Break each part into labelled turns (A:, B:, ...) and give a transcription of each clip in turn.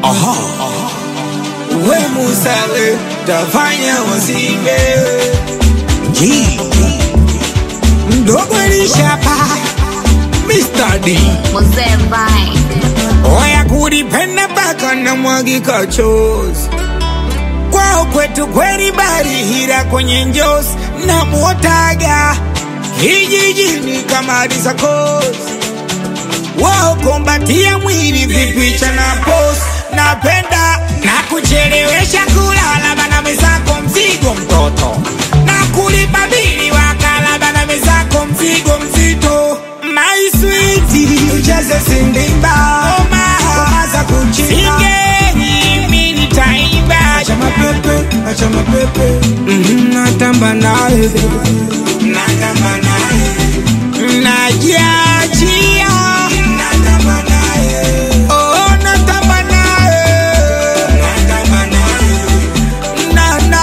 A: Aha. We musale tafanya wasibe G mdogo lishapa Mr. D
B: Mzee Vine.
A: Oya kulipenda mpaka na mwagika chozi kwao kwetu kweli barihira kwenye njozi na muotaga hijijini kama risakosi wao kombatia mwili vipicha na pos napenda na kuchelewesha kulala bana mezako mzigo mtoto na kulipa bili wakala bana mezako mzigo mzito my sweet ujaze sindimba oma za kuchina singeni mimi nitaimba acha mapepe acha mapepe Mhm, natamba naye natamba naye najiachia natamba naye oh natamba naye natamba naye na na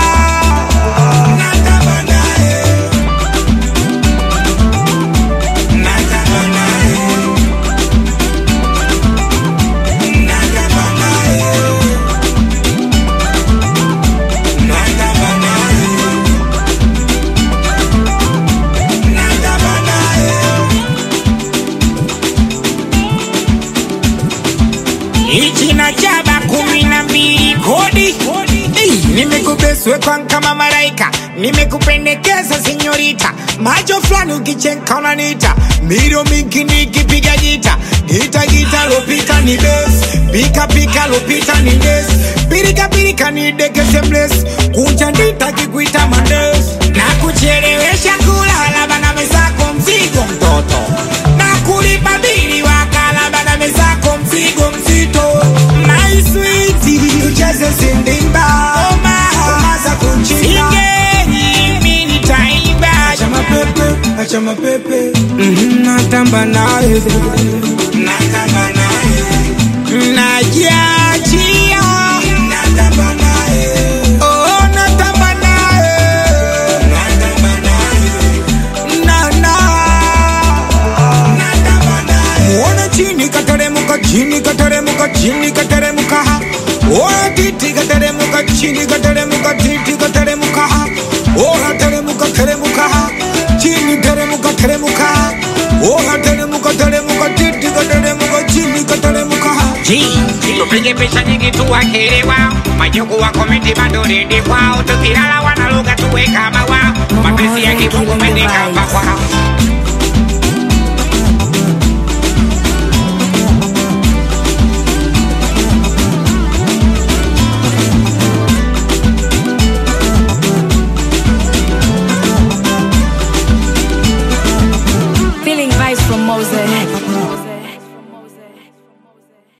A: natamba naye natamba naye natamba naye natamba naye natamba naye Ichi na jaba kumi na mbili kodi Ei, nimekubeswe kwa kama malaika nimekupendekeza senyorita macho fulani ukichenka unanita miro mingi nikipiga gita gita gita lopita ni bes pika pika lopita ni des pirika pirika ni dekese mles kunja ndita kikuita mandes na kuchelewesha kulala bana mezako mzigo mtoto na kulipa bili wakala bana mezako mzigo mzito my sweet ujaze sindimba oma oma za kuchina singeni mimi nitaimba acha mapepe acha mapepe Mhm, natamba naye natamba naye najiachia natamba naye oh natamba naye natamba naye na na natamba naye muone chini kateremuka chini kateremuka chini kateremuka oya titi kateremuka chini kateremuka titi kateremuka oya teremuka teremuka chini teremuka teremuka oya teremuka teremuka titi kateremuka chini kateremuka
C: tupige picha nyingi tuwakelewa majuku wa komenti bado redi kwao tukilala wanaluga tuwe kama wao mapenzi ya kifungu mendekamba kwao
B: Feeling vibes from Moses.